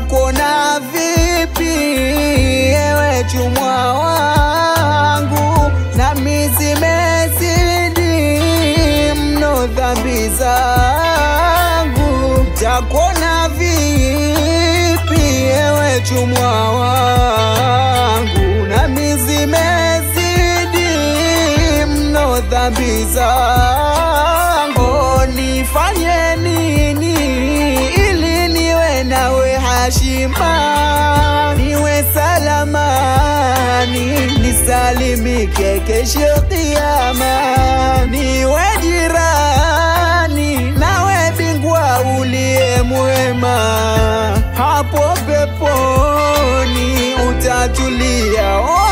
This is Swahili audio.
Takuona vipi ewe chumwa wangu, nami zimezidi mno dhambi zangu. Takuona vipi ewe chumwa wangu, nami zimezidi mno dhambi zangu. Nifanye nini ili niwe nawe hashima, niwe salamani, nisalimike kesho kiyama, niwe jirani nawe bingwa uliye mwema, hapo peponi utatulia. Oh,